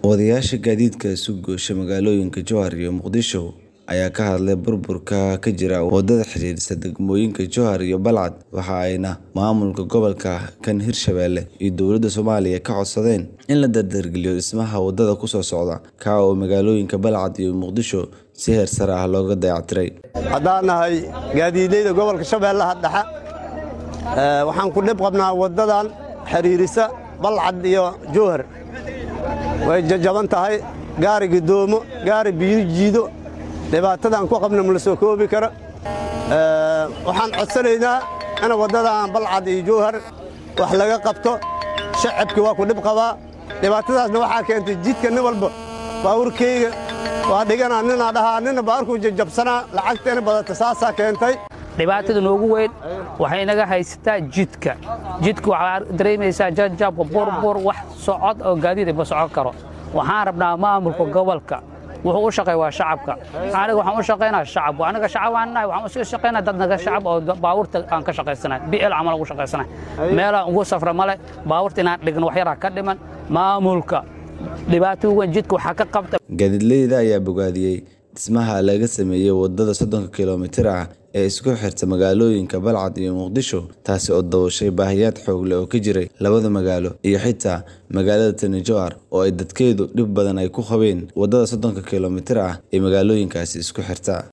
Wadayaasha gaadiidka isu goosha magaalooyinka Jowhar iyo Muqdisho ayaa ka hadlay burburka ka jira wadada xiriirisa degmooyinka Jowhar iyo Balcad waxa ayna maamulka gobolka kan Hirshabelle iyo dowladda Soomaaliya ka codsadeen in la dardargeliyo dhismaha wadada ku soo socda ka oo magaalooyinka Balcad iyo Muqdisho si heer sare ah looga dayactiray. haddaan nahay gaadiidleyda gobolka shabeellaha dhexe waxaan ku dhib qabnaa waddadan xiriirisa balcad iyo jowhar way jajaban tahay gaari gidoomo gaari biyo jiido dhibaatadaan ku qabna ma la soo koobi karo waxaan codsanaynaa in waddadan balcad iyo jowhar wax laga qabto shacabkii waa ku dhib qabaa dhibaatadaasna waxaa keentay jidka nin walba baawurkeyga waa dhiganaa ninaa dhahaa nina baawurkuu jajabsanaa lacagta in badata saasaa keentay dhibaatada noogu weyn waxay naga haysataa jidka jidka waxaa dareemaysaa jajab burbur wax socod oo gaadiid ma socon karo waxaan rabnaa maamulka gobolka wuxuu u shaqeey waa shacabka aniga waxaan u shaqeynaa shacab aniga shacab aan nahay waxaan iska shaqeynaa dad naga shacab oo baabuurta aan ka shaqaysanay BL camal ugu shaqaysanay meelaan ugu safra male baabuurta inaan dhigno wax yaraa ka dhiman maamulka dhibaato weyn jidka waxaa ka qabta Gaadiidleyda ayaa bogaadiyey dhismaha laga sameeyey wadada soddonka kiiloomitir ah ee isku xirta magaalooyinka Balcad iyo Muqdisho taasi oo dabooshay baahiyaad xoog leh oo ka jiray labada magaalo iyo xitaa magaalada Tani Jowhar oo ay dadkeedu dhib badan ay ku qabeen wadada soddonka kiiloomitir ah ee magaalooyinkaasi isku xirta